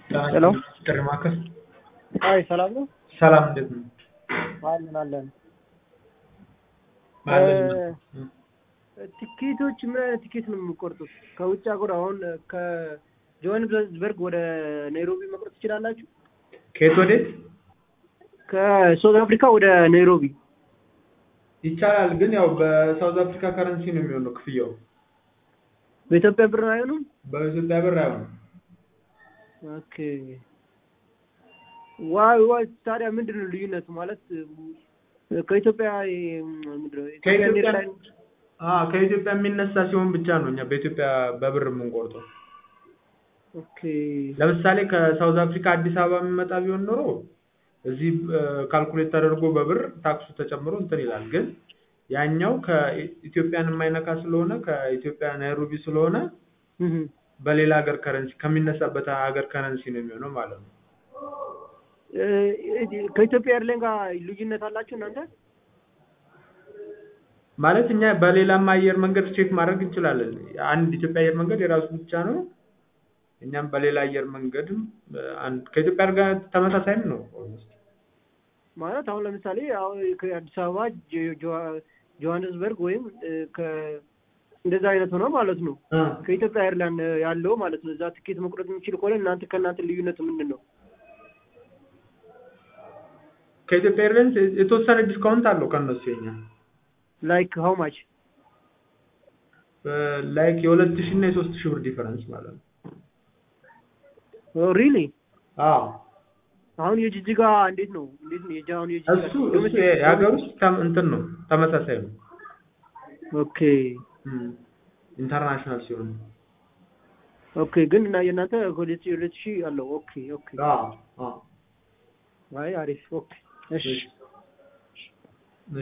ሄሎ ጥሪ ማዕከል አይ ሰላም ነው ሰላም፣ እንዴት ነው? አለን አለን አለን። ቲኬቶች ምን አይነት ቲኬት ነው የምቆርጡት ከውጭ ሀገር አሁን ከጆሃንስበርግ ወደ ናይሮቢ መቁረጥ ትችላላችሁ ከየት ወዴት ከሳውዝ አፍሪካ ወደ ናይሮቢ ይቻላል፣ ግን ያው በሳውዝ አፍሪካ ከረንሲ ነው የሚሆነው ክፍያው። በኢትዮጵያ ብር አይሆንም በኢትዮጵያ ብር አይሆንም። ኦኬ ዋይ ዋይ ታዲያ ምንድን ነው ልዩነቱ ማለት ከኢትዮጵያ ምንድን ነው ኢትዮጵያ ከኢትዮጵያ ኤርላይን አዎ ከኢትዮጵያ የሚነሳ ሲሆን ብቻ ነው እኛ በኢትዮጵያ በብር የምንቆርጠው። ኦኬ ለምሳሌ ከሳውዝ አፍሪካ አዲስ አበባ የሚመጣ ቢሆን ኖሮ እዚህ ካልኩሌት ተደርጎ በብር ታክሱ ተጨምሮ እንትን ይላል። ግን ያኛው ከኢትዮጵያን የማይነካ ስለሆነ ከኢትዮጵያ ናይሮቢ ስለሆነ እህ በሌላ ሀገር ከረንሲ ከሚነሳበት ሀገር ከረንሲ ነው የሚሆነው ማለት ነው። እ ከኢትዮጵያ ኤርላይን ጋር ልዩነት አላችሁ እናንተ? ማለት እኛ በሌላም አየር መንገድ ቼክ ማድረግ እንችላለን። አንድ ኢትዮጵያ አየር መንገድ የራሱ ብቻ ነው። እኛም በሌላ አየር መንገድም አንድ ከኢትዮጵያ ጋር ተመሳሳይም ነው። ኦልሞስት ማለት አሁን ለምሳሌ አሁን ከአዲስ አበባ ጆ- ጆ- ጆሃንስበርግ ወይም እ ከ እንደዛ አይነት ሆነ ማለት ነው። እ ከኢትዮጵያ ኤርላይን ያለው ማለት ነው። እዛ ትኬት መቁረጥ የሚችል ከሆነ እናንተ ከእናንተ ልዩነቱ ምንድን ነው? ከኢትዮጵያ ኤርላይንስ የተወሰነ ዲስካውንት አለው ከእነሱ የኛ ላይክ ሀው ማች ላይክ የሁለት ሺህ እና የሶስት ሺህ ብር ዲፈረንስ ማለት ነው። ሪሊ አዎ አሁን የጅጅጋ እንዴት ነው? እንዴት ነው የጃ አሁን የጅጅጋ እሱ እሱ የሀገር ውስጥ ተም- እንትን ነው ተመሳሳይ ነው። ኦኬ ኢንተርናሽናል ሲሆን ኦኬ ግን እና የእናንተ ሁለት ሺህ ሁለት ሺህ አለው። ኦኬ ኦኬ አዎ አዎ አይ አሪፍ ኦኬ እሺ እሺ